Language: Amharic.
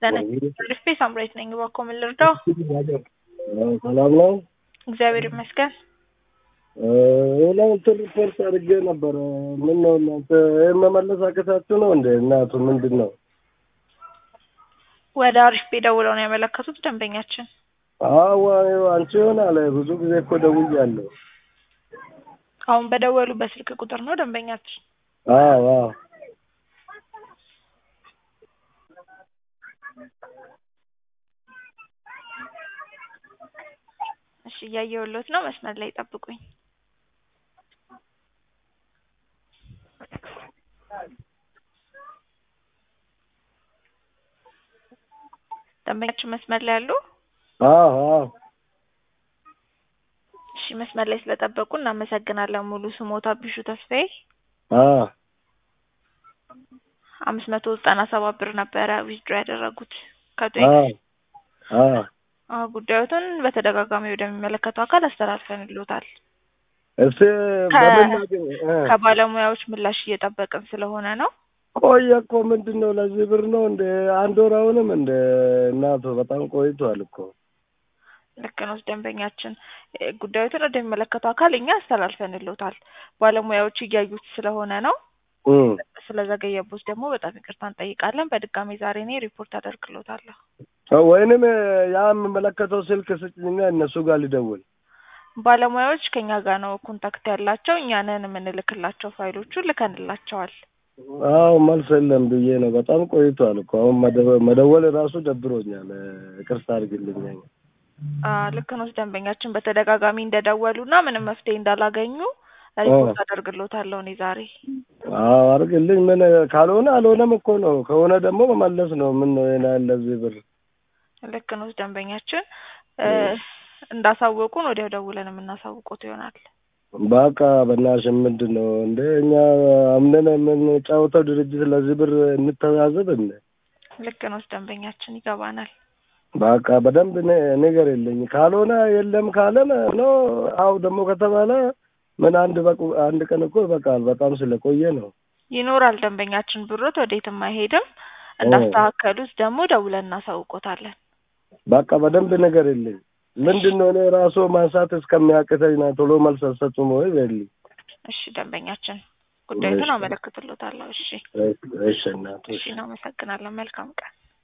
ለነገ ሳምራዊት ነኝ። እባክዎ ምን ልርዳው? ሰላም ነው። እግዚአብሔር ይመስገን። እናንተ ሪፖርት አድርጌ ነበረ። ምን ነው እናንተ ይህን መመለስ አቅታችሁ ነው እንደ እናቱ ምንድን ነው? ወደ አሪፍ ቤ ደውለው ነው ያመለከቱት ደንበኛችን። አዎ አንቺ ይሆናል ብዙ ጊዜ እኮ ደውያለሁ። አሁን በደወሉ በስልክ ቁጥር ነው ደንበኛችን። አዎ አዎ እሺ እያየሁሎት ነው። መስመር ላይ ጠብቁኝ። ደንበኛችን መስመር ላይ አሉ? አዎ አዎ እሺ መስመር ላይ ስለጠበቁ እናመሰግናለን። ሙሉ ስሞታ ቢሹ ተስፋዬ አዎ አምስት መቶ ዘጠና ሰባት ብር ነበረ ዊዝድሮ ያደረጉት ከቶ አዎ አዎ አዎ ጉዳዮትን በተደጋጋሚ ወደሚመለከተው አካል አስተላልፈንልዎታል። እስቲ በምን ላግኝ እ ከባለሙያዎች ምላሽ እየጠበቅን ስለሆነ ነው። ቆየ እኮ ምንድን ነው ለዚህ ብር ነው እንደ አንድ ወር አሁንም እንደ እናቱ በጣም ቆይቷል እኮ ልክ ነው ደንበኛችን እ ጉዳዮትን ወደሚመለከተው አካል እኛ አስተላልፈንልዎታል። ባለሙያዎች እያዩት ስለሆነ ነው። እ ስለዘገየቦት ደግሞ በጣም ይቅርታ እንጠይቃለን። በድጋሚ ዛሬ እኔ ሪፖርት አደርግልዎታለሁ። ወይንም ያ የምመለከተው ስልክ ስጭኝና እነሱ ጋር ልደውል። ባለሙያዎች ከኛ ጋር ነው ኮንታክት ያላቸው። እኛንን የምንልክላቸው ፋይሎቹን ልከንላቸዋል። አዎ መልስ የለም ብዬ ነው። በጣም ቆይቷል እኮ አሁን መደወ- መደወል ራሱ ደብሮኛል። ይቅርታ አድርግልኝ። አ ልክ ነው ደንበኛችን በተደጋጋሚ እንደደወሉና ምንም መፍትሄ እንዳላገኙ ሪፖርት አደርግልዎታለሁ እኔ ዛሬ። አዎ አድርግልኝ። ምን ካልሆነ አልሆነም እኮ ነው። ከሆነ ደግሞ መመለስ ነው። ምን ነው ይሄን ያህል ለዚህ ብር ልክ ነው ደንበኛችን እ እንዳሳወቁን ወዲያው ደውለን የምናሳውቆት ይሆናል። በቃ በእናትሽ ምንድን ነው እንደ እኛ አምነን የምንጫወተው ድርጅት ለዚህ ብር እንተዛዘብ እንደ ልክ ነው ደንበኛችን ይገባናል። በቃ በደንብ ነ- ነገር የለኝ ካልሆነ የለም ካለን ነው። አው ደግሞ ከተባለ ምን አንድ በቁ አንድ ቀን እኮ ይበቃል። በጣም ስለቆየ ነው። ይኖራል ደንበኛችን ብሮት ወዴትም አይሄድም። እንዳስተካከሉት ደግሞ ደውለን እናሳውቆታለን። በቃ በደንብ ነገር የለኝ ምንድን ነው እኔ ራሱ ማንሳት እስከሚያቅተኝ ና ቶሎ መልስ አልሰጡም ወይ በልኝ። እሺ ደንበኛችን ጉዳዩን አመለክትሎታለሁ። እሺ እሺ እናት እሺ እናመሰግናለን። መልካም ቀን